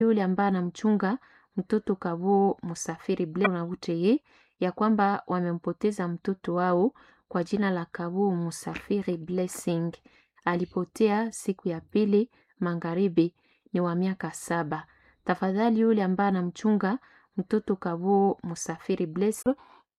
yule ambaye anamchunga mtoto Kabo Musafiri Blaise na Buteye ya kwamba wamempoteza mtoto wao kwa jina la Kabo Musafiri Blessing. Alipotea siku ya pili magharibi, ni wa miaka saba. Tafadhali yule ambaye anamchunga mtoto Kabo Musafiri Blessing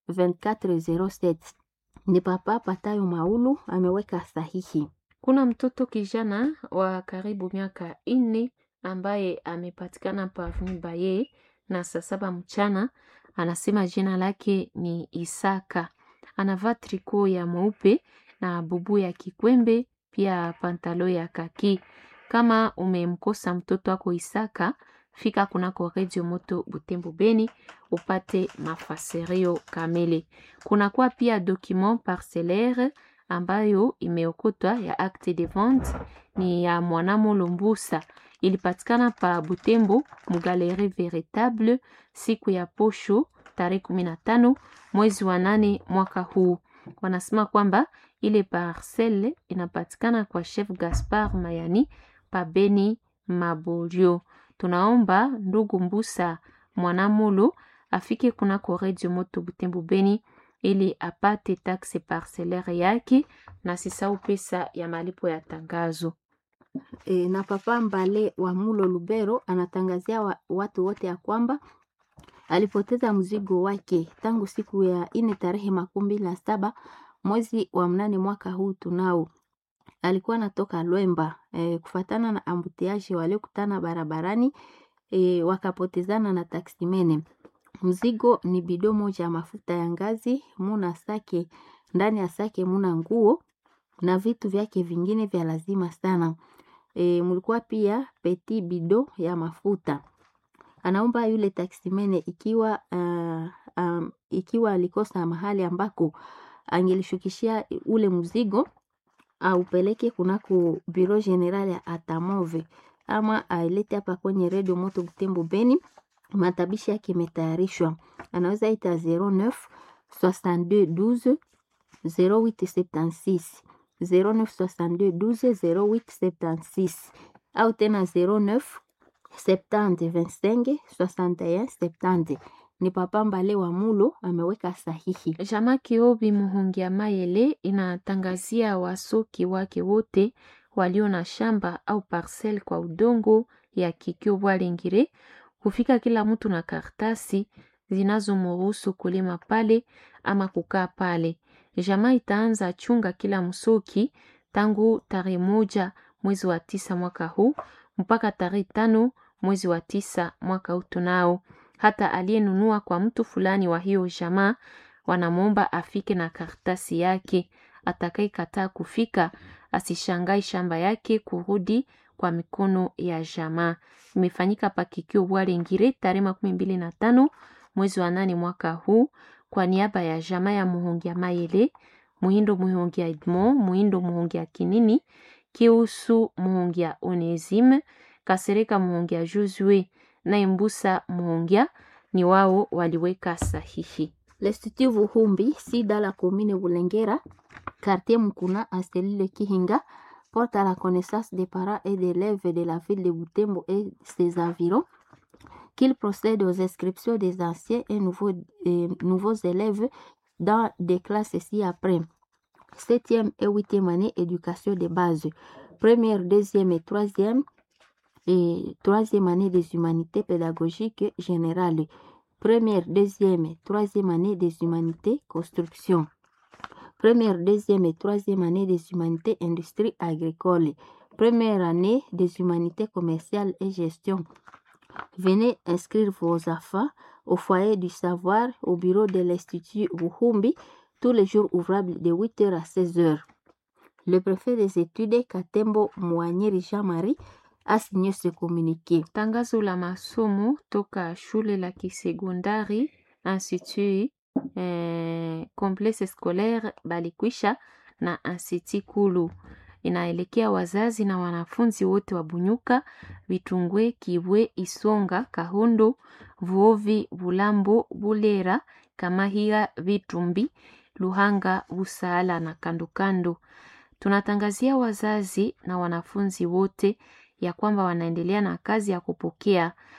2407 ni papa Patayo Maulu ameweka sahihi. Kuna mtoto kijana wa karibu miaka nne ambaye amepatikana pa Avenue Baye na saa saba mchana. Anasema jina lake ni Isaka, anavaa triko ya mweupe na bubu ya kikwembe, pia pantalo ya kaki. Kama umemkosa mtoto wako Isaka, fika kunako Radio Moto Butembo Beni upate mafasirio kamili. Kunakuwa pia document parcellaire ambayo imeokotwa ya acte de vente ni ya Mwanamolo Mbusa, ilipatikana pa Butembo Mugaleri Veritable siku ya posho tarehe kumi na tano mwezi wa nane mwaka huu. Wanasema kwamba ile parcelle inapatikana kwa Chef Gaspar Mayani pa Beni Mabolio. Tunaomba ndugu Mbusa Mwanamolo afike kunako Radio Moto Butembo Beni ili apate taxe parcellaire yake na sisau pesa ya malipo ya tangazo. E, na papa Mbale wa Mulo Lubero anatangazia wa, watu wote ya kwamba alipoteza mzigo wake tangu siku ya ine tarehe makumi mbili na saba mwezi wa mnane mwaka huu tunao. Alikuwa anatoka Lwemba e, kufatana na ambutiaji waliokutana barabarani e, wakapotezana na taksimene. Mzigo ni bido moja ya mafuta ya ngazi, muna sake ndani ya sake muna nguo na vitu vyake vingine vya lazima sana. E, mulikuwa pia peti bido ya mafuta. Anaomba yule taksimene ikiwa uh, um, ikiwa alikosa mahali ambako angelishukishia ule mzigo aupeleke kunako biro general ya Atamove ama ailete hapa kwenye redio Moto Butembo Beni. Matabishi yake imetayarishwa, anaweza ita 09 62 12 0876 09 62 12 0876 au tena 09 70 25 61 70. Ni papa Mbale wa Mulo ameweka sahihi. Jama Kiobi Muhungia Mayele inatangazia wasoki wake wote walio na shamba au parcel kwa udongo ya Kikyo Bwalengire kufika kila mtu na karatasi zinazomruhusu kulima pale ama kukaa pale. Jamaa itaanza chunga kila msoki tangu tarehe moja mwezi wa tisa mwaka huu mpaka tarehe tano mwezi wa tisa mwaka huu tunao. Hata aliyenunua kwa mtu fulani wa hiyo jamaa wanamwomba afike na karatasi yake. Atakayekataa kufika asishangai shamba yake kurudi kwa mikono ya jamaa. Imefanyika pakikio Bwalengire tarehe makumi mbili na tano mwezi wa nane mwaka huu kwa niaba ya jamaa ya Muhongia Mayele, Muhindo Muhongia Edmond, Muhindo Muhongia Kinini, Kiusu Muhongia Onesime, Kasereka Muhongia Josue na Imbusa Muhongia ni wao waliweka sahihi. L'Institut Vuhumbi, si dans la commune Boulengera, quartier Mukuna, à Selile Kihinga, porte à la connaissance des parents et d'élèves de la ville de Butembo et ses environs qu'il procède aux inscriptions des anciens et nouveaux, et nouveaux élèves dans des classes ci-après. Septième et huitième année, éducation de base. Première, deuxième et troisième, et troisième année des humanités pédagogiques générales. Première, deuxième et troisième année des humanités construction. Première, deuxième et troisième année des humanités industrie agricole. Première année des humanités commerciales et gestion. Venez inscrire vos enfants au foyer du savoir au bureau de l'Institut Wuhumbi tous les jours ouvrables de 8h à 16h. Le préfet des études Katembo Mwanyeri Jean-Marie a signé ce communiqué. Tangazo la masomo toka shule la kisekondari Institut eh, Complexe Scolaire Balikwisha na Institut Kulu inaelekea wazazi na wanafunzi wote wa Bunyuka, Vitungwe, Kibwe, Isonga, Kahondo, Vuovi, Bulambo, Bulera, Kamahiga, Vitumbi, Luhanga, Busala na kandokando. Tunatangazia wazazi na wanafunzi wote ya kwamba wanaendelea na kazi ya kupokea